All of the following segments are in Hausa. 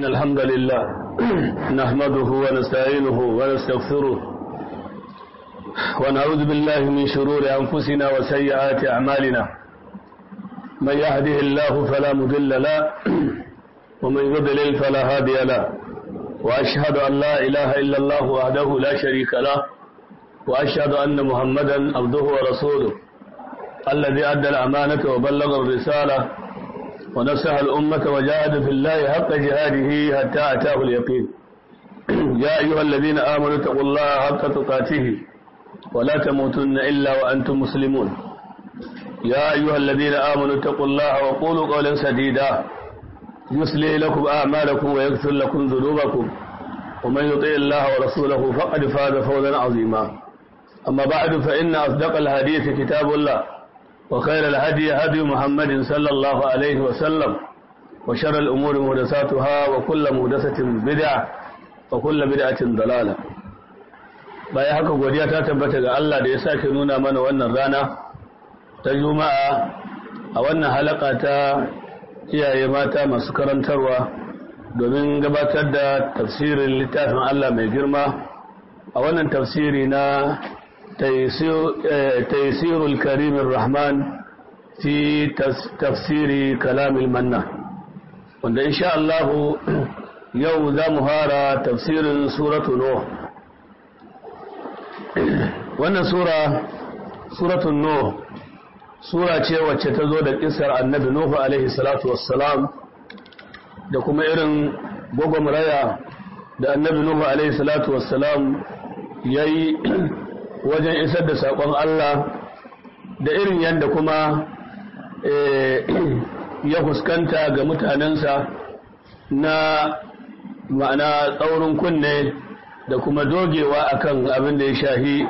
إن الحمد لله نحمده ونستعينه ونستغفره ونعوذ بالله من شرور أنفسنا وسيئات أعمالنا من يهده الله فلا مضل له ومن يضلل فلا هادي له وأشهد أن لا إله إلا الله وحده لا شريك له وأشهد أن محمدا عبده ورسوله الذي أدى الأمانة وبلغ الرسالة ونصح الأمة وجاهد في الله حق جهاده حتى أتاه اليقين يا أيها الذين آمنوا اتقوا الله حق تقاته ولا تموتن إلا وأنتم مسلمون يا أيها الذين آمنوا اتقوا الله وقولوا قولا سديدا يصلي لكم أعمالكم ويغفر لكم ذنوبكم ومن يطع الله ورسوله فقد فاز فوزا عظيما أما بعد فإن أصدق الحديث كتاب الله وخير الهدي هدي محمد صلى الله عليه وسلم وشر الأمور مهدساتها وكل مهدسة بدعة وكل بدعة ضلالة bayan haka godiya ta tabbata ga Allah da ya sake nuna mana wannan rana ta juma'a a wannan halaka ta iyaye mata masu karantarwa domin gabatar da tafsirin littafin Allah mai girma a wannan tafsiri na taisirul karimin rahman fi tafsiri kalamil manna wanda insha Allah yau za mu fara tafsirin suratu Nuh wannan sura suratun Nuh sura ce wacce ta zo da kisar annabi Nuhu alaihi salatu wassalam da kuma irin gwagwamraya da annabi Nuhu alaihi salatu wassalam ya yi wajen isar da saƙon Allah da irin yadda kuma ya fuskanta ga mutanensa na ma'ana tsaurin kunne da kuma dogewa akan abin da ya shahi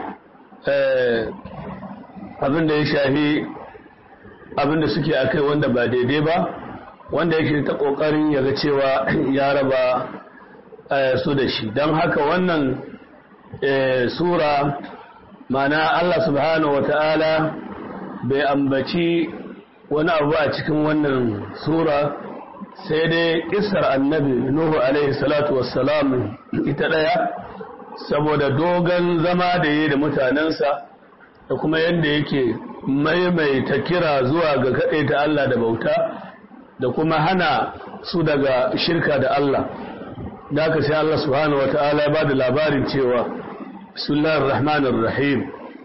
abin da ya shahi abin da suke a kai wanda ba daidai ba wanda yake ta ƙoƙarin ya ga cewa ya raba su da shi don haka wannan sura mana Allah subhanahu wata'ala bai ambaci wani abu a cikin wannan sura sai dai kisar annabi Nuhu alaihi salatu wassalam ita ɗaya saboda dogon zama da yi da mutanensa da kuma yadda yake maimaita kira zuwa ga ta Allah da bauta da kuma hana su daga shirka da Allah da aka sai Allah subhanahu wa ta'ala ba da labarin cewa bismillahir rahmanir rahim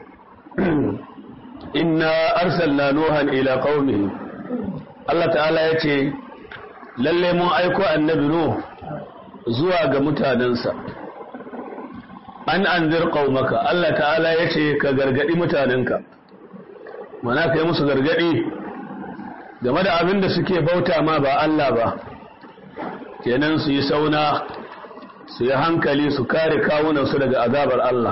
inna arsalna nuhan ila qaumihi Allah ta'ala ya ce lalle mun aiko annabi nuh zuwa ga mutanensa an anzir qaumaka Allah ta'ala ya ce ka gargadi mutanenka mana kai musu gargadi game da abin da suke bauta ma ba Allah ba kenan su yi sauna su yi hankali su kare kawunansu daga azabar Allah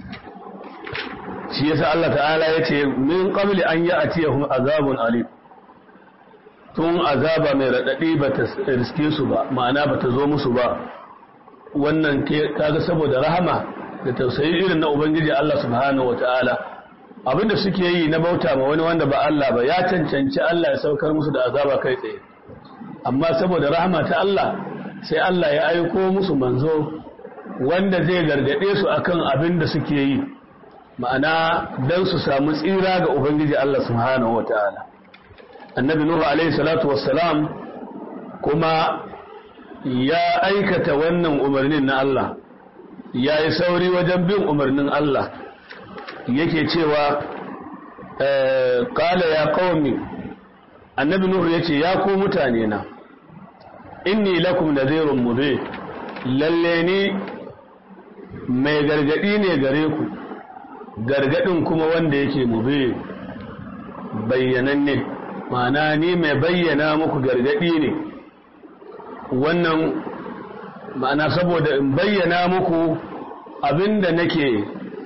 shi yasa Allah ta'ala ya ce min qabli an ya'tiyahum azabun alim tun azaba mai radadi ba ta riske su ba ma'ana ba ta zo musu ba wannan kaga saboda rahama da tausayi irin na ubangiji Allah subhanahu wata'ala abinda suke yi na bauta ma wani wanda ba Allah ba ya cancanci Allah ya saukar musu da azaba kai tsaye amma saboda rahama ta Allah sai Allah ya aiko musu manzo wanda zai gargade su akan abin da suke yi ma'ana dan su samu tsira ga ubangiji Allah subhanahu wata'ala annabi nuhu alaihi salatu wassalam kuma ya aikata wannan umarnin na Allah ya yi sauri wajen bin umarnin Allah yake cewa ƙala ya ƙaumi annabi nuhu ya ce ya ku mutane na inni lakum nadhirun mubin lalle ni mai gargadi ne gare ku gargadin kuma wanda yake mube bayyananne ma'ana ni mai bayyana muku gargadi ne wannan ma'ana saboda in bayyana muku abinda nake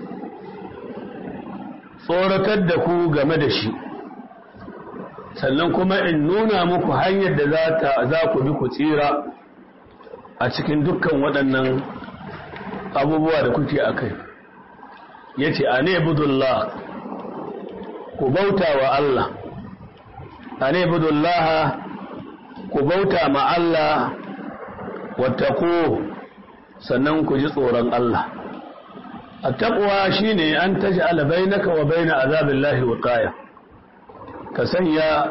tsoratar da ku game da shi sannan kuma in nuna muku hanyar da za ku bi ku tsira a cikin dukkan waɗannan abubuwa da kuke a kai ya ce a ne budullah ku bauta wa Allah a ne budullah ku bauta ma Allah wattaqu sannan ku ji tsoron Allah attaqwa shine an taj'ala bainaka wa baina azabillahi wiqaya ka sanya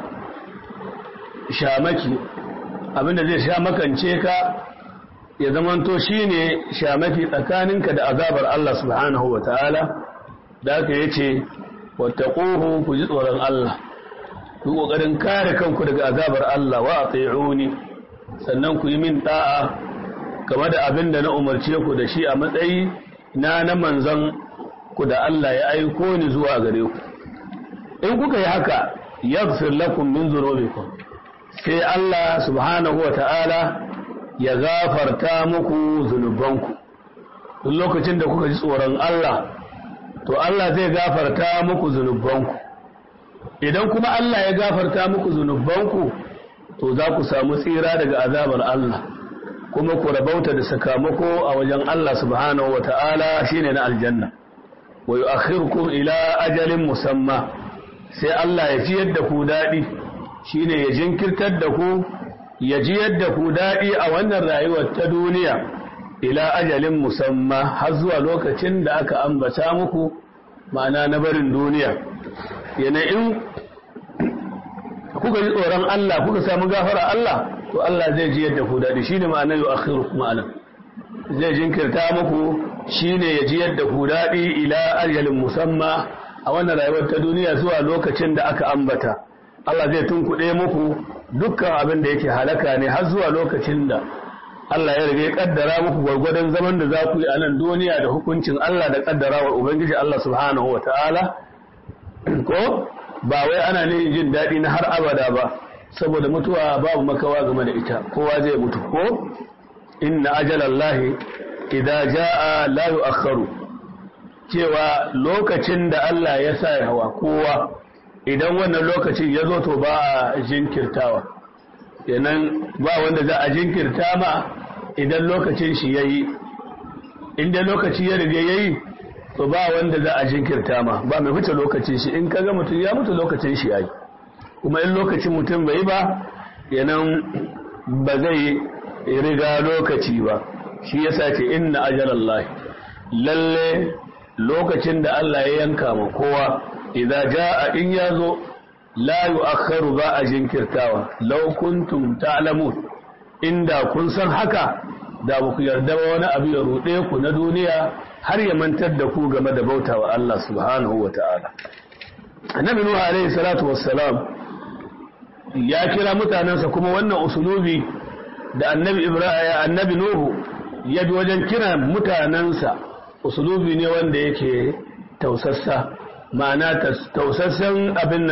shamaki abinda zai sha makance ka ya zamanto shine shamaki tsakaninka da azabar Allah subhanahu wa ta'ala da aka yace wattaquhu ku ji tsoron Allah ku kokarin kare kanku daga azabar Allah wa ati'uni sannan ku yi min da'a game da abinda na umarce ku da shi a matsayi na na manzon ku da Allah ya aiko ni zuwa gare ku in kuka yi haka yaghfir lakum min dhunubikum sai Allah subhanahu wa ta'ala ya gafarta muku zunubanku duk lokacin da kuka ji tsoron Allah to Allah zai gafarta muku zunubanku idan kuma Allah ya gafarta muku zunubanku to za ku samu tsira daga azabar Allah kuma ku rabauta da sakamako a wajen Allah subhanahu wa ta'ala shine na aljanna wa yu'akhirukum ila ajalin musamma sai Allah ya fiyar da ku daɗi shine ya jinkirtar da ku ya ji yadda ku daɗi a wannan rayuwar ta duniya ila ajalin musamma har zuwa lokacin da aka ambata muku ma'ana na barin duniya yana in kuka ji tsoron Allah kuka samu gafara Allah to Allah zai ji yadda ku daɗi shine ma'anar yau akhiru ma'ana zai jinkirta muku shine ya ji yadda ku daɗi ila ajalin musamma a wannan rayuwar ta duniya zuwa lokacin da aka ambata Allah zai tunkuɗe muku dukkan abin da yake halaka ne har zuwa lokacin da Allah ya rage kaddara muku gwargwadon zaman da za ku yi a nan duniya da hukuncin Allah da kaddarawar Ubangiji Allah subhanahu wa ta'ala ko ba wai ana ne jin daɗi na har abada ba saboda mutuwa babu makawa game da ita kowa zai mutu ko inna ajalallahi idza jaa la yu'akhkharu cewa lokacin da Allah ya sa hawa kowa idan wannan lokacin ya zo to ba a jinkirtawa kenan ba wanda za a jinkirta ma idan lokacin shi ya yi inda lokaci ya riga ya yi to ba wanda za a jinkirta ma ba mai wuce lokacin shi in kaga mutum ya mutu lokacin shi ya yi kuma in lokacin mutum bai ba kenan ba zai riga lokaci ba shi yasa ce inna ajalallahi lalle lokacin da Allah ya yanka ma kowa idza jaa in yazo la yu'akhkharu ba a jinkirtawa law kuntum ta'lamun inda kun san haka da ba ku yarda ba wani abu ya rude ku na duniya har ya mantar da ku game da bautawa Allah subhanahu wata'ala annabi nuhu alaihi salatu wassalam ya kira mutanensa kuma wannan usulubi da annabi ibrahim annabi nuhu ya bi wajen kira mutanensa usulubi ne wanda yake tausassa ma'ana tausassan abin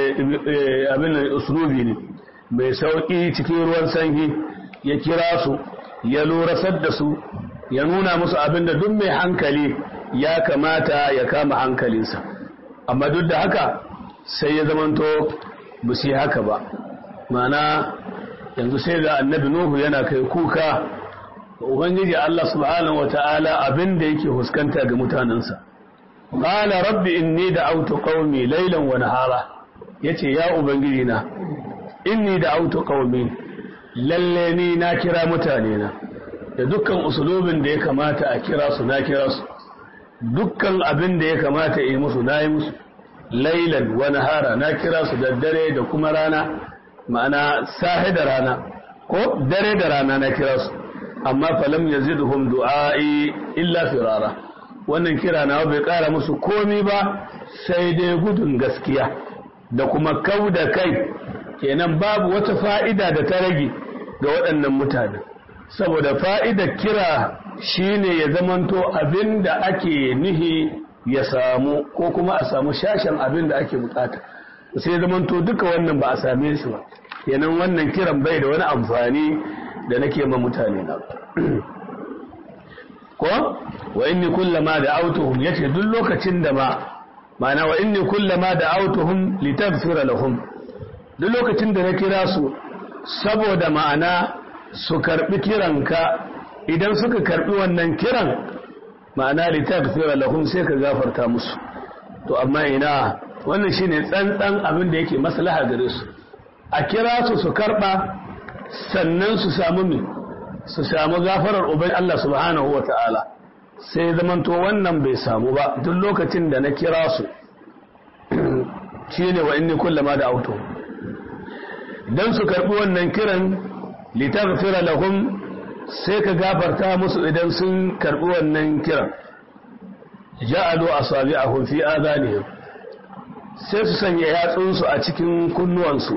nan usulubi ne mai sauƙi cikin ruwan sanyi ya kira su ya lurasar da su ya nuna musu abin da duk mai hankali ya kamata ya kama hankalinsa amma duk da haka sai ya zamanto ba su yi haka ba ma'ana yanzu sai da annabi nuhu yana kai kuka ubangiji Allah subhanahu wata'ala abin da yake huskanta ga mutanensa qala rabbi inni da'awtu qaumi laylan wa nahara yace ya ubangiji na inni da'awtu qaumi lalle ni na kira mutane na da dukkan usulubin da ya kamata a kira su na kira su dukkan abin da ya kamata yi musu na yi musu laylan wa nahara na kira su da dare da kuma rana ma'ana sahi da rana ko dare da rana na kira su amma falam yazidhum du'a'i illa firara wannan kira na bai kara musu komi ba sai dai gudun gaskiya da kuma kau da kai kenan babu wata fa'ida da ta rage ga waɗannan mutane saboda fa'idar kira shine ya zamanto abin da ake nihi ya samu ko kuma a samu shashen abin da ake bukata sai zamanto duka wannan ba a same shi ba kenan wannan kiran bai da wani amfani da nake ma mutane na ko wa inni kullama da autuhum yace duk lokacin da ma ma'ana wa inni kullama da autuhum litaghfira lahum duk lokacin da na kira su saboda ma'ana su karbi kiranka idan suka karbi wannan kiran ma'ana litaghfira lahum sai ka gafarta musu to amma ina wannan shine tsantsan abin da yake maslaha gare su a kira su su karba sannan su samu mai su samu gafarar ubai Allah subhanahu wa ta'ala sai zamanto wannan bai samu ba duk lokacin da na kira su shi ne wa inni kullama da auto don su karɓi wannan kiran litarfira lahum sai ka gafarta musu idan sun karɓi wannan kiran ja'alu asabi'ahum fi adanihim sai su sanya yatsunsu a cikin kunnuwansu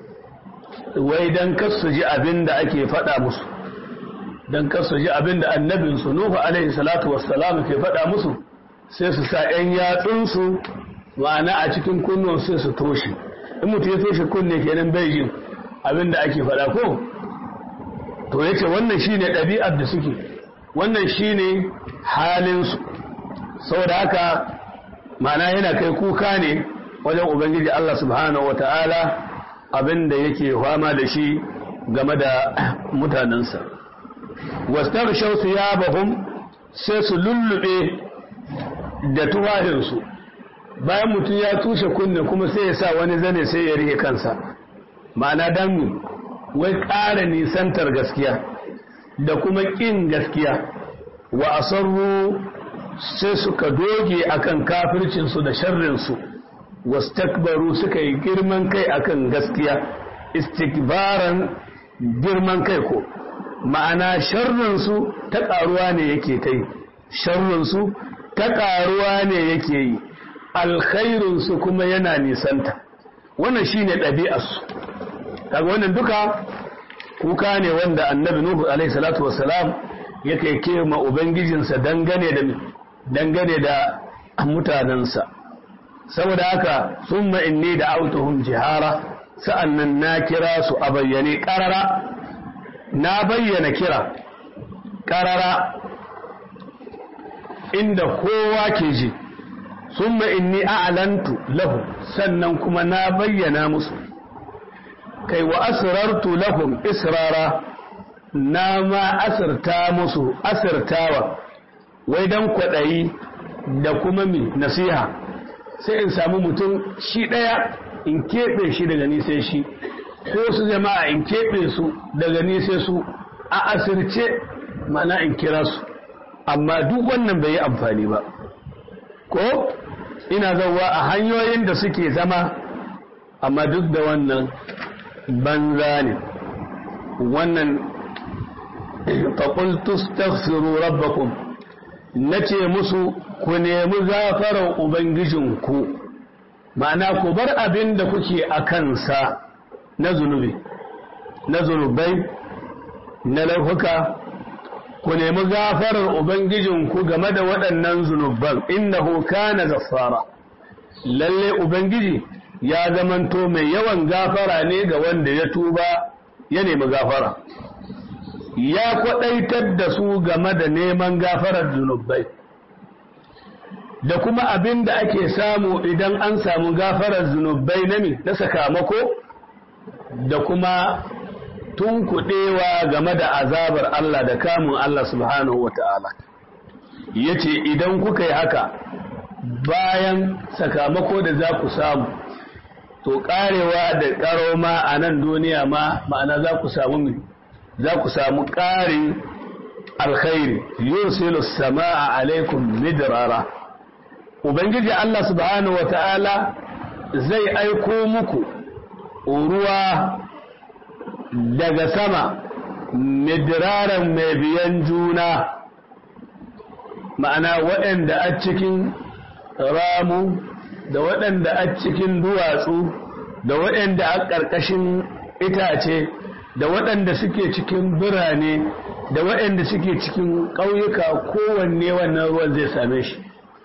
wai dan kar su ji abin da ake faɗa musu dan kar su ji abin da annabinsu Nuhu alaihi salatu wassalam ke faɗa musu sai su sa ƴan yatsunsu ma'ana a cikin kunnuwan sai su toshe in mutum ya toshe kunne kenan bai jin abin da ake faɗa ko to yace wannan shine ɗabi'ar da suke wannan shine halin su saboda haka ma'ana yana kai kuka ne wajen ubangiji Allah subhanahu wata'ala abin da yake fama da shi game da mutanensa wastaghshaw thiyabahum sai su lullube da tuwahinsu bayan mutum ya tushe kunne kuma sai ya sa wani zane sai ya rike kansa ma'ana dan wai ƙara nisantar gaskiya da kuma ƙin gaskiya wa asarru sai suka doge akan kafircinsu da sharrinsu wastakbaru suka yi girman kai akan gaskiya istikbaran girman kai ko ma'ana sharrinsu ta ƙaruwa ne yake ta yi sharrinsu ta ƙaruwa ne yake yi alkhairinsu kuma yana nisanta wannan shine ɗabi'arsu kaga wannan duka kuka ne wanda annabi nuhu alaihi salatu wassalam yake ke ma ubangijinsa dangane da dangane da mutanensa saboda haka summa inni da autuhum jihara sa'annan na kira su a bayyane ƙarara na bayyana kira ƙarara inda kowa ke ji summa inni a'lantu lahu sannan kuma na bayyana musu kai wa asrartu lahum israra na ma asirta musu asirtawa wai dan kwaɗayi da kuma mi nasiha sai in samu mutum shi ɗaya in keɓe shi daga ni sai shi ko su jama'a in keɓe su daga ni sai su a asirce mana in kira su amma duk wannan bai yi amfani ba ko ina zauwa a hanyoyin da suke zama amma duk da wannan banza ne wannan faƙultu staghfiru rabbakum na ce musu ku nemi gafarar ubangijinku ma'ana ku bar abin da kuke a kansa na zunubi na zunubai na laifuka ku nemi gafarar ubangijinku game da waɗannan zunuban innahu kana gaffara lalle ubangiji ya zamanto mai yawan gafara ne ga wanda ya tuba ya nemi gafara ya kwaɗaitar da su game da neman gafarar zunubai da kuma abin da ake samu idan an samu gafarar zunubai na na sakamako da kuma tunkuɗewa game da azabar Allah da kamun Allah subhanahu wa ta'ala ya ce idan kuka yi haka bayan sakamako da za ku samu to ƙarewa da ƙaro ma a nan duniya ma ma'ana za ku samu za ku samu ƙarin alkhairi yursilu sama'a alaikum midrara ubangiji Allah subhanahu wa ta'ala zai aiko muku ruwa daga sama midiraran mai biyan juna ma'ana waɗanda a cikin ramu da waɗanda a cikin duwatsu da waɗanda a ƙarƙashin itace da waɗanda suke cikin birane da waɗanda suke cikin ƙauyuka kowanne wannan ruwan zai same shi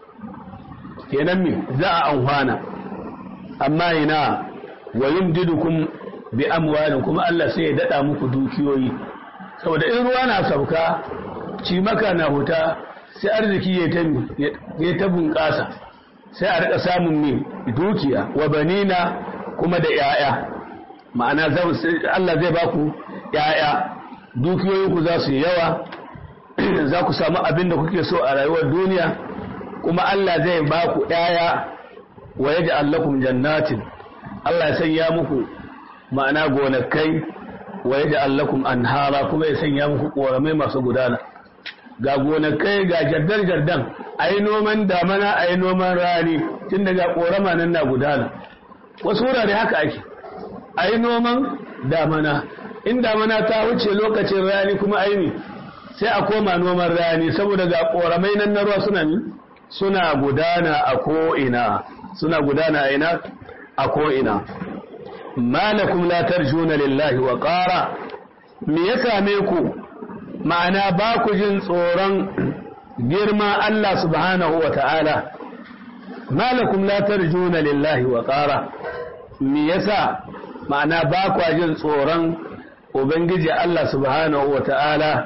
kenan me za a amfana amma ina wa yumdidukum bi amwalin kuma Allah sai ya dada muku dukiyoyi saboda in ruwa na sauka cimaka na huta sai arziki ya ta ya ta bunƙasa sai a rika samun min dukiya wa banina kuma da yaya ma'ana Allah zai baku yaya dukiyoyinku za su yi yawa za ku samu abin da kuke so a rayuwar duniya kuma Allah zai baku yaya wa yaj'al lakum jannatin Allah ya sanya muku ma'ana gonakai wa yaj'al lakum anhara kuma ya sanya muku koramai masu gudana ga gonakai ga jardar jardan ayi noman damana ayi noman rani tun daga korama nan na gudana wasu wurare haka ake ayi noman damana in damana ta wuce lokacin rani kuma aini sai a koma noman rani saboda ga koramai nan na ruwa suna ni suna gudana a ko'ina suna gudana a ina a ko'ina malakum la tarjuna lillahi wa qara me ya same ku ma'ana ba ku jin tsoron girma Allah subhanahu wa ta'ala malakum la tarjuna lillahi wa qara me yasa ma'ana ba ku jin tsoron ubangiji Allah subhanahu wa ta'ala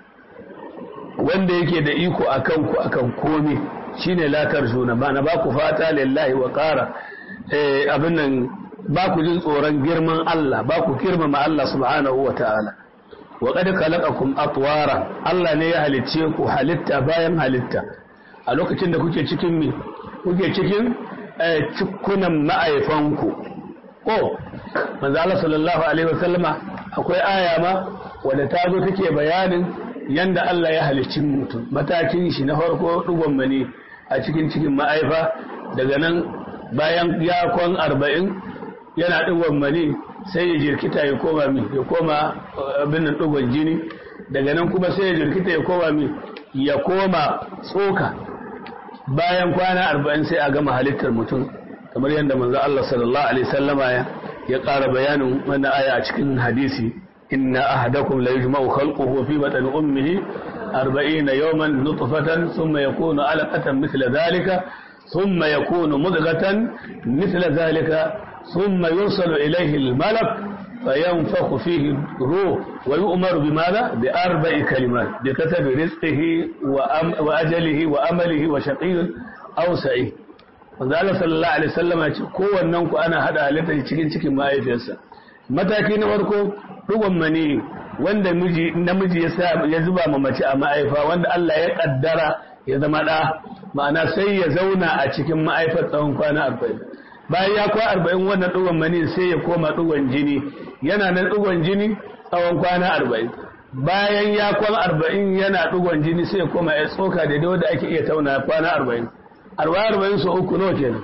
wanda yake da iko akan ku akan komai shine la tarjuna ma'ana ba ku fata lillahi wa qara eh abin nan ba ku jin tsoron girman Allah ba ku girmama Allah subhanahu wa ta'ala wa qad khalaqakum atwara Allah ne ya halicce ku halitta bayan halitta a lokacin da kuke cikin mi kuke cikin cikunan ma'aifanku ko manzo Allah sallallahu alaihi wasallama akwai aya ma wanda ta zo take bayanin yanda Allah ya halicci mutum matakin shi na farko dugon mani a cikin cikin ma'aifa daga nan bayan ya kwan arba'in yana dugon mani sai ya jirkita ya koma mi ya koma abin nan dugon jini daga nan kuma sai ya jirkita ya koma mi ya koma tsoka bayan kwana arba'in sai a gama halittar mutum kamar yadda manzo Allah sallallahu alaihi wasallama ya ya ƙara bayanin wannan aya a cikin hadisi inna ahadakum la yujma'u khalquhu fi batni ummihi 40 yawman nutfatan thumma yakunu alaqatan mithla dhalika thumma yakunu mudghatan mithla dhalika thumma yursalu ilayhi al-malak فينفخ فيه الروح ويؤمر بماذا بأربع كلمات بكتب رزقه وأم وأجله وأمله وشقي أو سعيد wanda Allah sallallahu alaihi wasallam ya ce kowannen ku ana hada halitta cikin cikin mahaifiyarsa mataki na farko dugon mani wanda miji namiji ya sa ya zuba ma mace a ma'aifa wanda Allah ya kaddara ya zama da ma'ana sai ya zauna a cikin ma'aifar tsawon kwana 40 bayan ya kwa 40 wannan dugon mani sai ya koma dugon jini yana nan dugon jini tsawon kwana 40 bayan ya kwan 40 yana dugon jini sai ya koma ya tsoka da wanda ake iya tauna kwana 40 arba'in arba'in su uku nawa kenan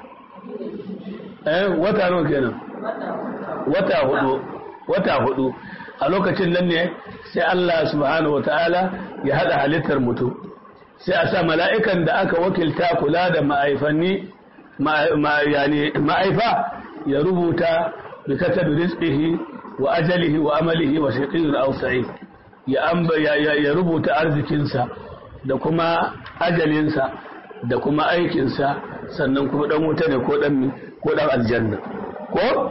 eh wata nawa kenan wata hudu wata hudu a lokacin nan ne sai Allah subhanahu wataala ya hada halittar mutum sai a sa mala'ikan da aka wakilta kula da ma'aifanni yani ma'aifa ya rubuta bi katabi rizqihi wa ajalihi wa amalihi wa shaqiyyun aw sa'id ya amba ya rubuta arzikinsa da kuma ajalinsa da kuma aikinsa sannan kuma dan wuta ne ko dan ko dan aljanna ko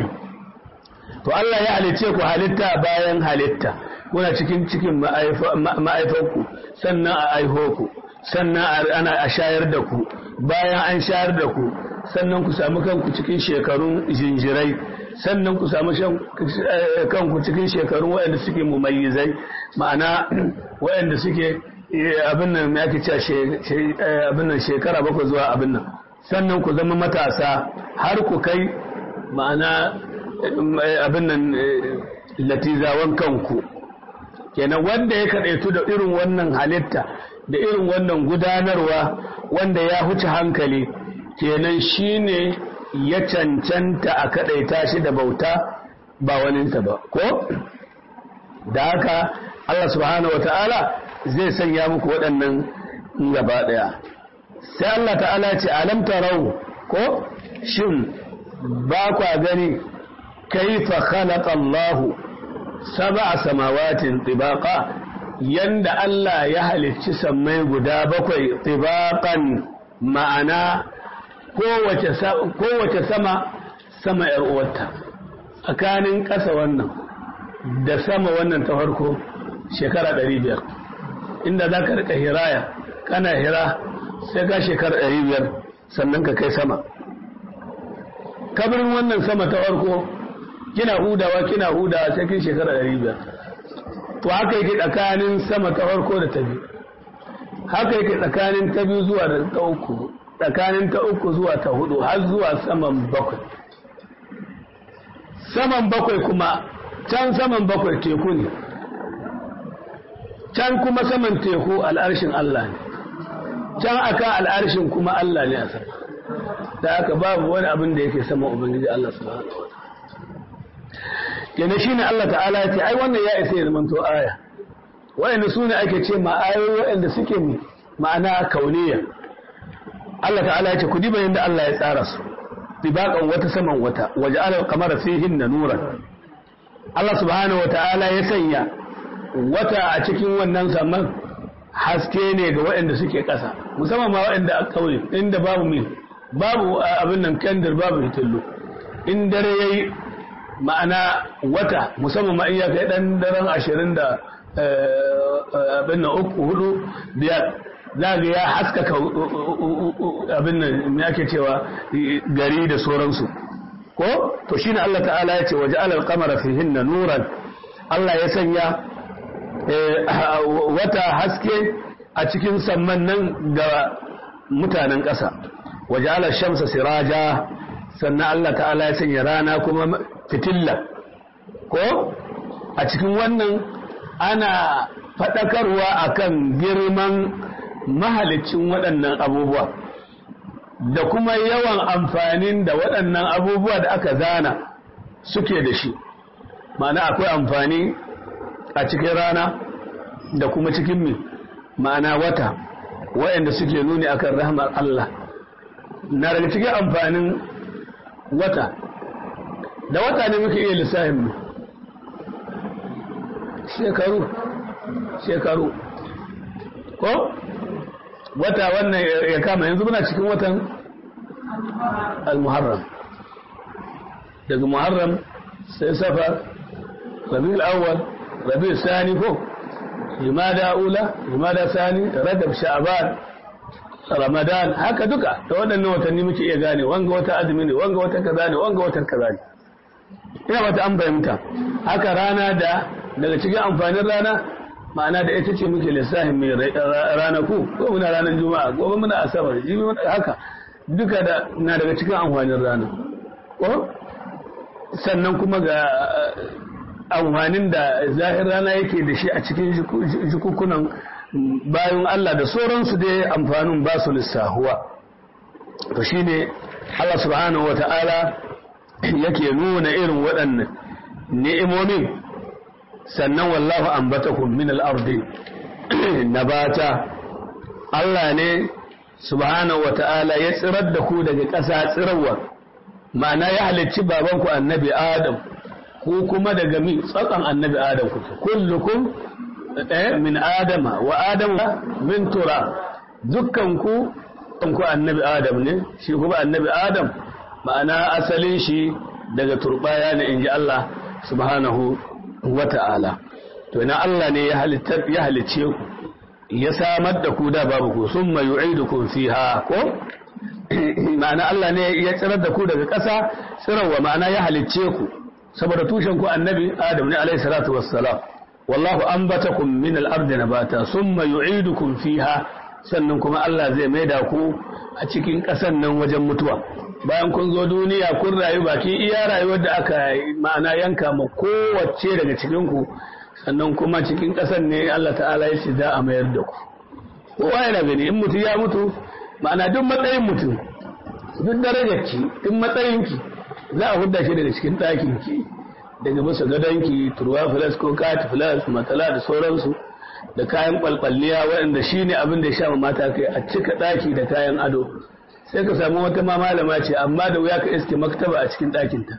to Allah ya halice ku halitta bayan halitta kuna cikin cikin ma'aifanku sannan a aiho ku sannan ana a shayar da ku bayan an shayar da ku sannan ku samu kanku cikin shekarun jinjirai sannan ku samu kanku cikin shekarun waɗanda suke mumayyizai ma'ana waɗanda suke abin nan ya ke cewa abin nan shekara bakwai zuwa abin nan sannan ku zama matasa har ku kai ma'ana abin nan latizawan kanku kenan wanda ya kaɗaitu da irin wannan halitta da irin wannan gudanarwa wanda ya huce hankali kenan shine ya cancanta a kaɗaita shi da bauta ba waninsa ba ko da haka Allah subhanahu wa ta'ala zai sanya muku waɗannan gaba ɗaya sai Allah ta'ala ce alam tarau ko shin ba kwa gani kaifa khalaqa Allah sab'a samawatin tibaqa yanda Allah ya halicci sammai guda bakwai tibaqan ma'ana kowace kowace sama sama yar uwarta tsakanin ƙasa wannan da sama wannan ta farko shekara 500 inda za ka rika hiraya kana hira sai ka shekara ɗari biyar sannan ka kai sama kabarin wannan sama ta farko kina hudawa kina hudawa sai kin shekara ɗari biyar to haka yake tsakanin sama ta farko da ta biyu haka yake tsakanin ta biyu zuwa da ta uku tsakanin ta uku zuwa ta hudu har zuwa saman bakwai saman bakwai kuma can saman bakwai teku ne can kuma saman teku al'arshin Allah ne can aka al'arshin kuma Allah ne a sama da aka babu wani abin da yake sama ubangiji Allah subhanahu wa ta'ala shine Allah ta'ala ya ce ai wannan ya isa ya zamanto aya wa'anda su ne ake ce ma'ayoyi wa'anda suke ma'ana kauniya Allah ta'ala ya ce ku diba yadda Allah ya tsara su dibaqan wata saman wata waje ala qamara fihin nuran Allah subhanahu wa ta'ala ya sanya wata a cikin wannan saman haske ne ga waɗanda suke ƙasa musamman ma waɗanda a ƙauye inda babu mai babu abin nan kendir babu hitullu in dare yayi ma'ana wata musamman ma in ya kai ɗan daren ashirin da abin nan uku hudu biyar za ga ya haskaka abin nan ya ke cewa gari da sauransu ko to shine Allah ta'ala ya ce waje alal qamara fihinna nuran Allah ya sanya wata haske a cikin samman nan ga mutanen ƙasa waje alal shamsa siraja sannan Allah ta'ala ya sanya rana kuma fitilla ko a cikin wannan ana faɗakarwa akan girman mahalicin waɗannan abubuwa da kuma yawan amfanin da waɗannan abubuwa da aka zana suke da shi ma'ana akwai amfani a cikin rana da kuma cikin mi ma'ana wata waɗanda suke nuni akan rahmar Allah na daga cikin amfanin wata da wata ne muke iya lissafin mu shekaru shekaru ko wata wannan ya kama yanzu muna cikin watan al-muharram daga muharram sai safar rabi'ul awwal rabi'ul sani ko jumada ula jumada sani rajab sha'ban ramadan haka duka da waɗannan watanni muke iya gane wanga wata azumi ne wanga wata kaza ne wanga wata kaza ne ina wata an fahimta haka rana da daga cikin amfanin rana ma'ana da ita ce muke lissafin mai ranaku ko muna ranar juma'a gobe muna asabar jibi muna haka duka da na daga cikin amfanin rana ko sannan kuma ga amfanin da zahir rana yake da shi a cikin jikukunan bayan Allah da sauransu dai amfanin ba su lissahuwa to shine Allah subhanahu wata'ala yake nuna irin waɗannan ni'imomin sannan wallahu ambatakum min al-ardi nabata Allah ne subhanahu wata'ala ya tsirar da ku daga ƙasa tsirarwa ma'ana ya halicci babanku annabi Adam ku kuma daga mi tsakan annabi Adam ku kullukum min Adama wa Adam min tura dukkan ku ku annabi Adam ne shi kuma annabi Adam ma'ana asalin shi daga turbaya ne inji Allah subhanahu wata'ala to ina Allah ne ya halittar ya halicce ku ya samar da ku da babu ku summa yu'idukum fiha ko ma'ana Allah ne ya tsirar da ku daga ƙasa tsirarwa ma'ana ya halicce ku saboda tushen ku annabi Adam ne alaihi salatu wassalam wallahu anbatakum min al-ardi nabata summa yu'idukum fiha sannan kuma Allah zai maida ku a cikin ƙasan nan wajen mutuwa bayan kun zo duniya kun rayu baki iya rayuwar da aka ma'ana yanka ma kowace daga cikin ku sannan kuma cikin ƙasar ne Allah ta'ala ya ce za a mayar da ku kowa yana gani in mutum ya mutu ma'ana duk matsayin mutum duk darajarki duk matsayinki za a hudda shi daga cikin ɗakinki daga masa gadonki turwa filas ko kati filas matala da sauransu da kayan kwalkwalliya waɗanda shi ne abin da ya sha mata kai a cika ɗaki da kayan ado sai ka samu wata ma malama ce amma da wuya ka iske maktaba a cikin ɗakinta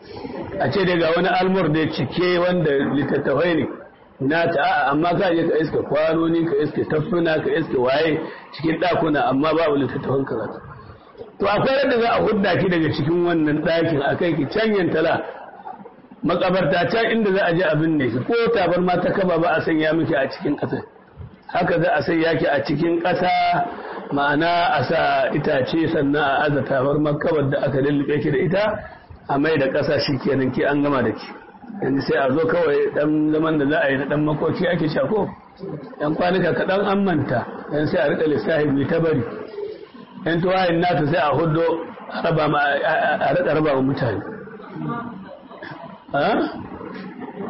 a ce daga wani almur da cike wanda littattafai ne na ta a'a amma ka je ka iske kwanoni ka iske tafuna ka iske waye cikin ɗakuna amma babu littattafan karatu to akwai yadda za a hudda ki daga cikin wannan ɗakin a kai ki canyan tala makabarta can inda za a je abin ne ko tabar ma ta kaba ba a sanya miki a cikin ƙasa haka za a sanya ki a cikin ƙasa ma'ana a sa itace sannan a aza tabar makabar da aka lullube ki da ita a mai da ƙasa shi kenan ki an gama da ki yanzu sai a zo kawai dan zaman da za a yi na dan makoki ake shako yan kwanuka kaɗan an manta yan sai a riƙa lissafi mai ta bari yan tuwayin nata sai a hudo a riƙa raba wa mutane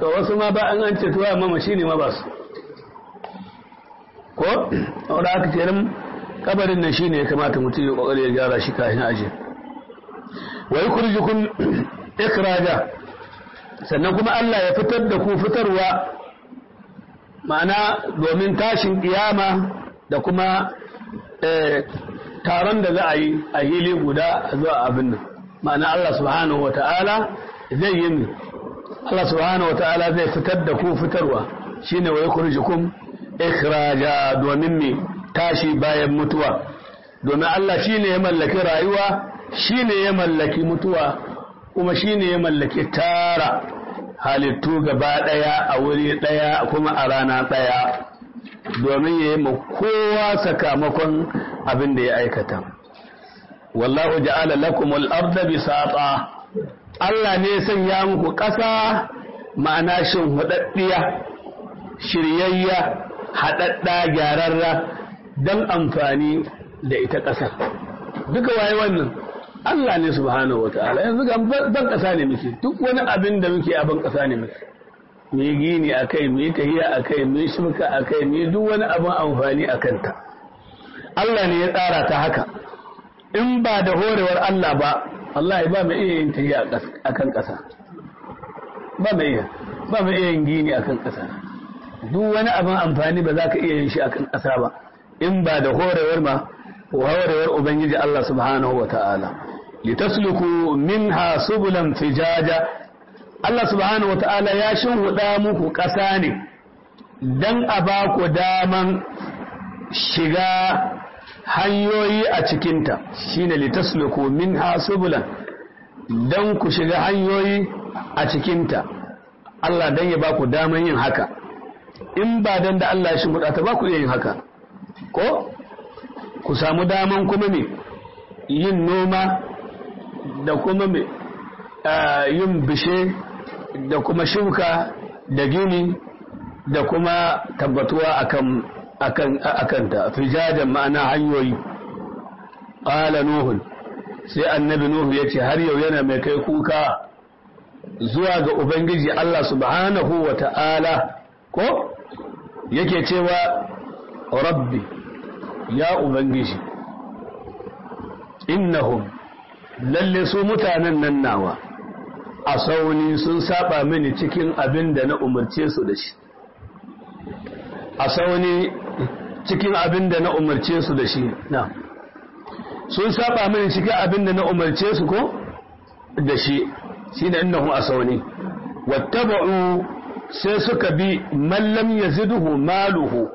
to wasu ma ba an an ce tuwa mamaci ne ma ba su ko wadda aka ce nan kabarin nan shine ya kamata mutum ya kokari ya gyara shi kafin aje wa yukhrijukum ikraja sannan kuma Allah ya fitar da ku fitarwa ma'ana domin tashin kiyama da kuma taron da za a yi a hili guda zuwa abin nan ma'ana Allah subhanahu wata'ala zai yi Allah subhanahu wata'ala zai fitar da ku fitarwa shine wa yukhrijukum ikhraja domin me tashi bayan mutuwa domin Allah shine ya mallaki rayuwa shine ya mallaki mutuwa kuma shine ya mallaki tara halittu gaba daya a wuri daya kuma a rana daya domin ya yi kowa sakamakon abin da ya aikata wallahu ja'ala lakum al-ardha bisata Allah ne sanya muku ƙasa ma'ana shin hudaddiya shiryayya haɗaɗɗa gyararra don amfani da ita ƙasa duka waye wannan Allah ne subhanahu wata'ala yanzu ga ban ƙasa ne muke duk wani abin da muke a ban ƙasa ne muke mu yi gini a kai mu yi tahiya a kai mu yi shuka a kai mu yi duk wani abin amfani a kanta Allah ne ya tsara ta haka in ba da horewar Allah ba Allah ya ba mu iya yin tahiya a kan ƙasa ba mu iya ba mu iya yin gini a kan ƙasa duk wani abin amfani ba za ka iya yin shi a kan ƙasa ba in ba da horewar ma horewar ubangiji Allah subhanahu wa ta'ala litasluku minha subulan fijaja Allah subhanahu wa ta'ala ya shinhuda muku ƙasa ne dan a ba ku daman shiga hanyoyi a cikinta shine litasluku minha subulan dan ku shiga hanyoyi a cikinta Allah dan ya ba ku daman yin haka in ba dan da Allah ya shimfiɗa ta ba ku iya yin haka ko ku samu daman kuma me yin noma da kuma me yin bishe da kuma shuka da gini da kuma tabbatuwa akan akan akan ta fijajan ma'ana hanyoyi qala nuhun sai annabi nuhu yace har yau yana mai kai kuka zuwa ga ubangiji Allah subhanahu wa ta'ala ko yake cewa rabbi ya ubangiji innahum lalle su mutanen nan nawa a sauni sun saba mini cikin abin da na umarce su da shi a sauni cikin abin da na umarce su da shi na sun saba mini cikin abin da na umarce su ko da shi shi ne innahum a sauni wattaba'u sai suka bi mallam ya ziduhu maluhu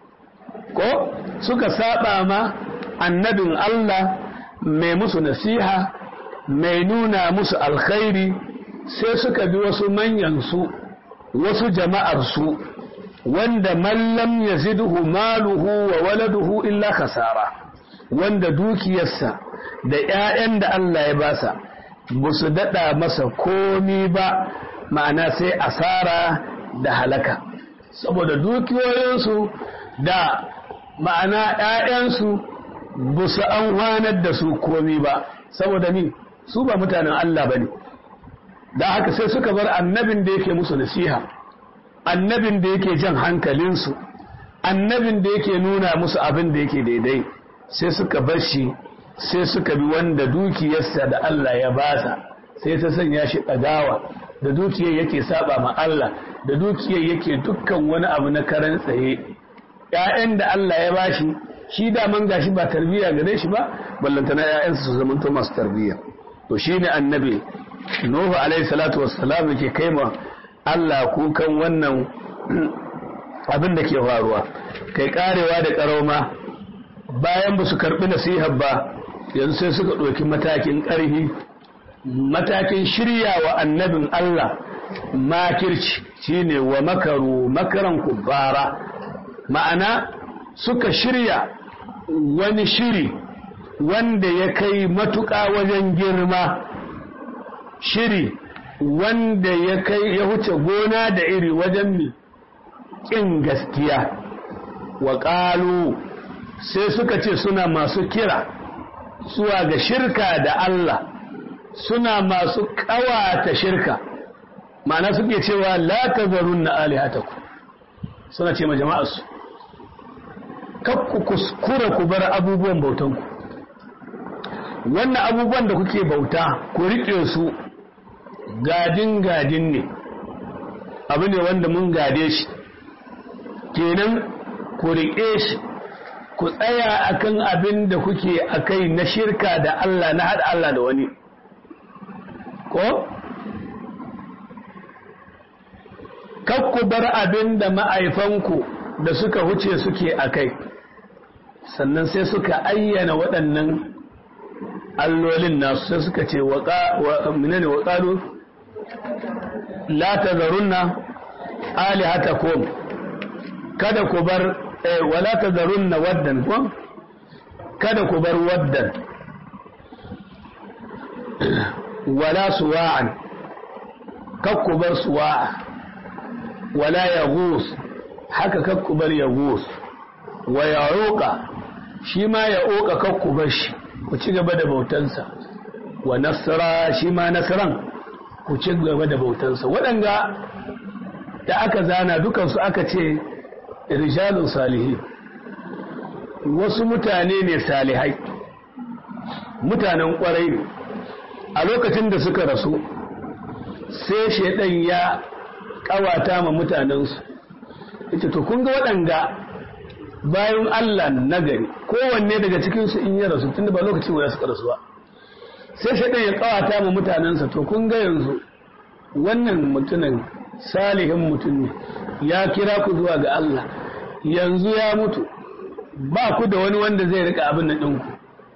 ko suka saba ma annabin Allah mai musu nasiha mai nuna musu alkhairi sai suka bi wasu manyansu wasu jama'arsu wanda mallam ya ziduhu maluhu wa waladuhu illa kasara wanda dukiyarsa da 'ya'yan da Allah ya basa ba su daɗa masa komi ba ma'ana sai asara da halaka saboda dukiyoyinsu da ma'ana ‘ya'yansu ba su an da su komi ba saboda ni su ba mutanen Allah ba ne da haka sai suka bar annabin da yake musu nasiha annabin da yake jan hankalinsu annabin da yake nuna musu abin da yake daidai sai suka bar shi sai suka bi wanda dukiyarsa da Allah ya basa sai ta sanya shi ɗagawa da dukiyar yake saba ma Allah da dukiyar yake dukkan wani abu na karan tsaye ‘ya'yan da Allah ya bashi shi daman gashi ba tarbiyya gare shi ba ballantana ‘ya'yansa su zamanto masu tarbiyya to shi ne annabi Nuhu alaihi salatu wassalam ke kai ma Allah kukan wannan abin da ke faruwa kai karewa da karauma bayan ba su karɓi nasihar ba yanzu sai suka ɗauki matakin ƙarfi matakin shirya wa annabin Allah makirci shine wa makaru makaran kubbara ma'ana suka shirya wani shiri wanda ya kai matuƙa wajen girma shiri wanda ya kai ya huce gona da iri wajen mi ƙin gaskiya wa ƙalu sai suka ce suna masu kira zuwa ga shirka da Allah suna masu ƙawata shirka ma'ana suke cewa la tazarunna alihatakum suna ce ma jama'arsu kakku kuskura ku bar abubuwan bautanku wannan abubuwan da kuke bauta ku riƙe su gadin gadin ne abu ne wanda mun gade shi kenan ku riƙe shi ku tsaya akan abin da kuke akai na shirka da Allah na haɗa Allah da wani ko kakku bar abin da ma'aifanku da suka huce suke akai sannan sai suka ayyana waɗannan allolin nasu sai suka ce wa minane wa ƙalu la tazarunna alihatakum kada ku bar wala tazarunna waddan ko kada ku bar waddan wala suwa'an kakku bar suwa'a wala yaghus haka kakku bar yaghus wa ya'uqa shi ma ya'uqa kakku bar shi ku ci gaba da bautansa wa nasra shi ma nasran ku ci gaba da bautansa waɗanga da aka zana dukansu aka ce rijalun salihi wasu mutane ne salihai mutanen ƙwarai ne a lokacin da suka rasu sai shaidan ya ƙawata ma mutanensu ita to kun ga waɗanga bayan Allah nagari kowanne daga cikinsu in ya rasu tunda ba lokacin guda suka rasu ba sai shaidan ya ƙawata ma mutanensa to kun ga yanzu wannan mutumin salihin mutum ne ya kira ku zuwa ga Allah yanzu ya mutu ba ku da wani wanda zai rika abin nan ɗinku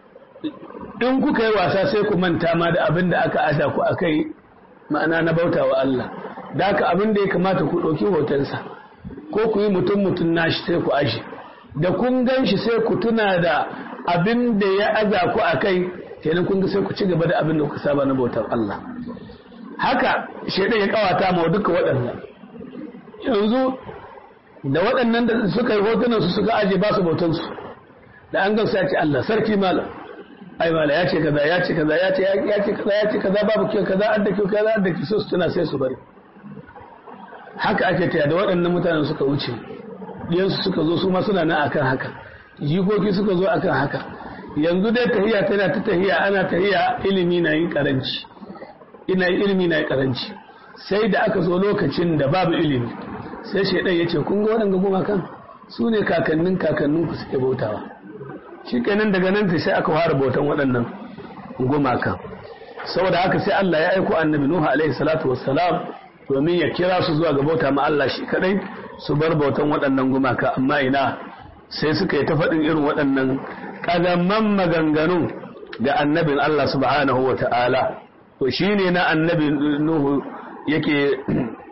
in kuka yi wasa sai ku manta ma da abin da aka ada ku akai ma'ana na bauta wa Allah da haka abin da ya kamata ku ɗauki hotonsa ko ku yi mutum mutum nashi sai ku ashe da kun gan shi sai ku tuna da abin da ya aza ku akai kenan kun ga sai ku ci gaba da abin da kuka saba na bautar Allah haka shaidan ya kawata ma duka waɗannan yanzu da waɗannan da suka yi hotunan su suka aje ba su bautansu da an gamsa ya ce Allah sarki malam ai mala ya ce kaza ya ce kaza ya ce ya ce kaza ya ce kaza babu kyau kaza an da kyau kaza an da kyau su tuna sai su bari haka ake taya da waɗannan mutanen suka wuce diyansu suka zo su ma suna nan akan haka jikoki suka zo akan haka yanzu dai tahiya tana ta tahiya ana tahiya ilimi na yin karanci ina ilimi na karanci sai da aka zo lokacin da babu ilimi sai shaidan ya ce kun ga waɗanda gumakan su ne kakannin kakannin ku suke bautawa shi kenan daga nan sai aka fara bautan waɗannan gumakan saboda haka sai Allah ya aiko annabi Nuhu alaihi salatu wassalam domin ya kira su zuwa ga bauta ma Allah shi kadai su bar bautan waɗannan gumaka amma ina sai suka yi ta faɗin irin waɗannan ƙazamman maganganu ga annabin Allah subhanahu wa ta'ala to shi ne na annabi Nuhu yake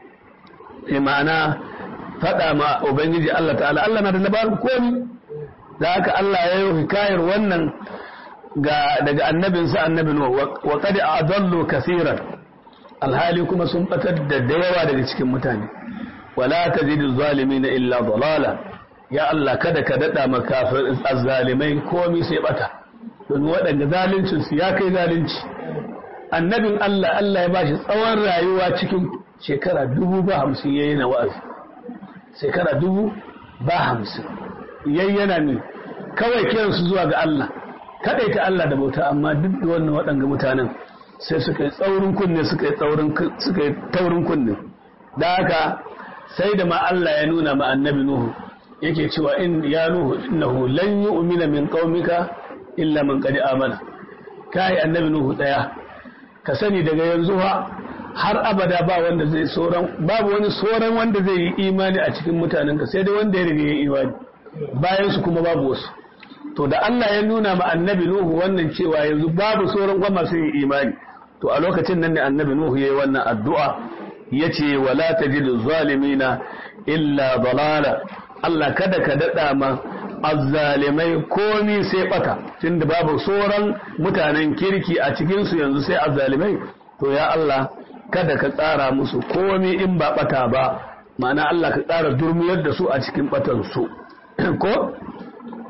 ma'ana faɗa ma Ubangiji Allah ta'ala Allah na da labarin komi da haka Allah ya yi hikayar wannan ga daga annabinsa annabi Nuhu wa qad adallu kaseeran alhali kuma sun batar da yawa daga cikin mutane wala tazidu zalimin illa dalala ya Allah kada ka dada makafir azzalimai komi sai bata don waɗanda zaluncin su ya kai zalunci annabin Allah Allah ya bashi tsawon rayuwa cikin shekara dubu ba hamsin yayi na wa'azi shekara dubu ba hamsin yayyana ne kawai kiransu zuwa ga Allah kadaita Allah da bauta amma duk da wannan waɗanga mutanen sai suka yi tsaurin kunne suka yi tsaurin suka yi taurin kunne da haka sai da ma Allah ya nuna ma annabi Nuhu yake cewa in ya Nuhu innahu lan yu'mina min qaumika illa man qad amana kai annabi Nuhu daya ka sani daga yanzu ha har abada ba wanda zai soran babu wani soran wanda zai yi imani a cikin mutanenka sai dai wanda ya riga ya imani bayan su kuma babu wasu to da Allah ya nuna ma annabi Nuhu wannan cewa yanzu babu sauran kuma masu yin imani to a lokacin nan ne annabi Nuhu yayi wannan addu'a yace wala tajidu zalimina illa dalala Allah kada ka dada ma azzalimai komi sai bata tunda babu sauran mutanen kirki a cikin su yanzu sai azzalimai to ya Allah kada ka tsara musu komi in ba bata ba ma'ana Allah ka tsara durmiyar da su a cikin batan su ko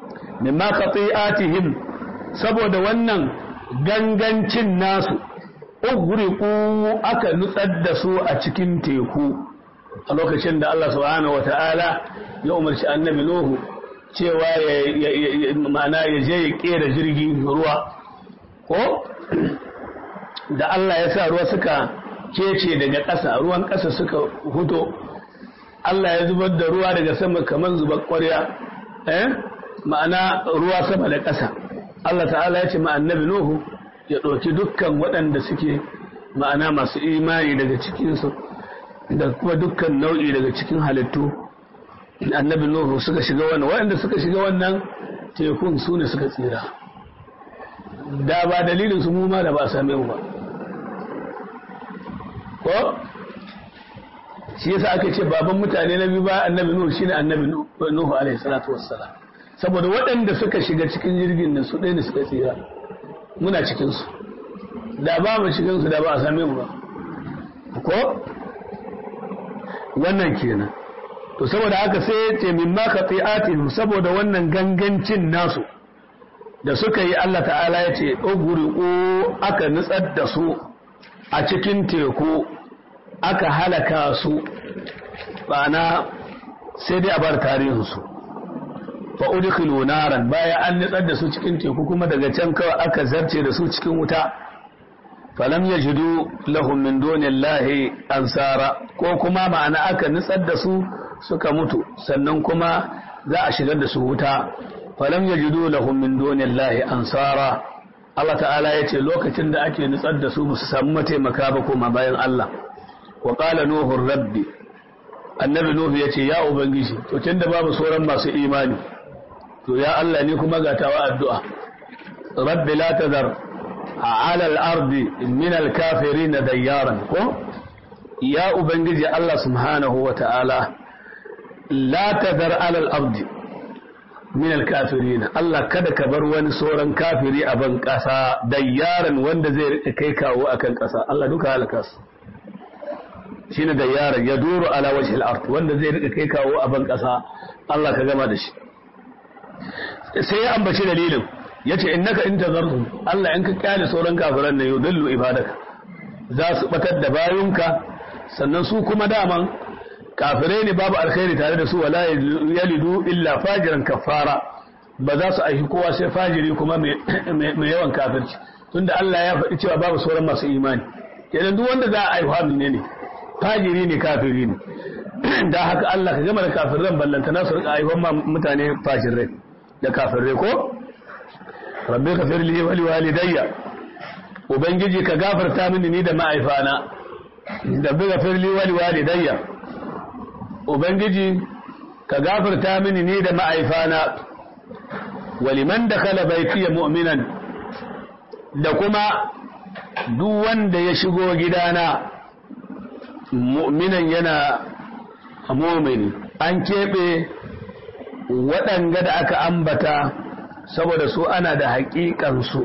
mimma qati'atihim saboda wannan gangancin nasu ugriqu aka nutsar da su a cikin teku a lokacin da Allah subhanahu wata'ala ya umarci annabi Nuhu cewa ya ma'ana ya je ya kera jirgi ruwa ko da Allah ya sa ruwa suka kece daga ƙasa ruwan ƙasa suka huto Allah ya zubar da ruwa daga sama kamar zubar ƙwarya eh ma'ana ruwa sama da ƙasa Allah ta'ala ya ce ma annabi Nuhu ya ɗauki dukkan waɗanda suke ma'ana masu imani daga cikinsu da kuma dukkan nau'i daga cikin halittu annabi Nuhu suka shiga wannan waɗanda suka shiga wannan tekun su ne suka tsira da ba dalilin su mu ma da ba a same mu ba ko shi yasa aka ce baban mutane na biyu ba annabi Nuhu shine annabi Nuhu alaihi salatu wassalam saboda waɗanda suka shiga cikin jirgin nan su ɗaya ne suka tsira muna cikin su da ba mu cikin su da ba a same mu ba ko wannan kenan to saboda haka sai ya ce min ma qati'atihim saboda wannan gangancin nasu da suka yi Allah ta'ala ya ce ugriqu aka nutsar da su a cikin teku aka halaka su bana sai dai a bar tarihinsu fa udkhilu naran baya an nitsar da su cikin teku kuma daga can kawai aka zarce da su cikin wuta falam yajidu lahum min dunillahi ansara ko kuma ma'ana aka nitsar da su suka mutu sannan kuma za a shigar da su wuta falam yajidu lahum min dunillahi ansara Allah ta'ala ya ce lokacin da ake nutsar da su ba su samu mataimaka ba kuma bayan Allah wa qala nuhu rabbi annabi nuhu yace ya ubangiji to tunda babu sauran masu imani to ya Allah ni kuma ga tawa addu'a rabbi la tadhar ala al-ardi min al-kafirin dayyaran ko ya ubangiji Allah subhanahu wa ta'ala la tadhar ala al-ardi min al-kafirin Allah kada ka bar wani sauran kafiri a ban kasa dayyaran wanda zai rika kai kawo akan kasa Allah duka halaka su shine dayyaran ya duru ala wajhi al-ard wanda zai rika kai kawo a ban kasa Allah ka gama da shi sai ya ambaci dalilin yace innaka in tazarhum Allah in ka kyale sauran kafiran nan yudillu ibadaka za su batar da bayunka sannan su kuma daman kafirai ne babu alkhairi tare da su wala yalidu illa fajiran kafara ba za su aiki kowa sai fajiri kuma mai yawan kafirci tunda Allah ya faɗi cewa babu sauran masu imani kenan duk wanda za a aihuwa ne ne fajiri ne kafiri ne da haka Allah ka gama da kafiran ballanta na su rika aihuwan mutane fajirai da kafirai ko rabbi ka firli wali walidayya ubangiji ka gafarta mini ni da ma'aifana rabbi ka firli wali walidayya ubangiji ka gafarta mini ni da ma'aifana waliman da kala baitiya mu'minan da kuma duk wanda ya shigo gidana mu'minan yana mu'mini an keɓe waɗanga da aka ambata saboda su ana da haƙiƙansu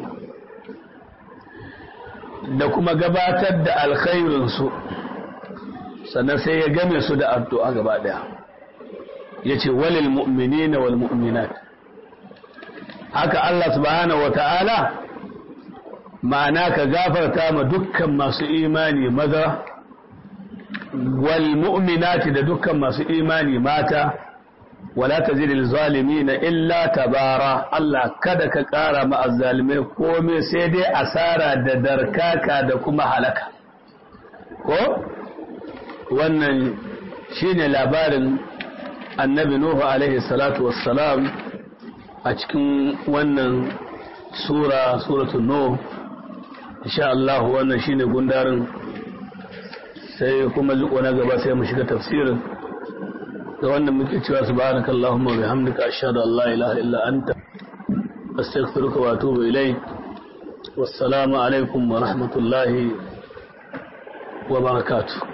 da kuma gabatar da alkhairinsu sannan sai ya game su da addu'a gaba ɗaya ya ce walil mu'minina wal mu'minat haka Allah subhanahu wa ta'ala ma'ana ka gafarta ma dukkan masu imani maza wal mu'minati da dukkan masu imani mata wala tazidil zalimina illa tabara Allah kada ka ƙara ma azzalimai komai sai dai asara da darkaka da kuma halaka ko wannan shine labarin annabi Nuhu alaihi salatu wassalam a cikin wannan sura suratul Nuh insha Allah wannan shine gundarin sai kuma liko na gaba sai mu shiga tafsirin da wannan muke cewa subhanakallahumma wa bihamdika ashhadu an la ilaha illa anta astaghfiruka wa atubu ilayk wassalamu alaikum wa rahmatullahi wa barakatuh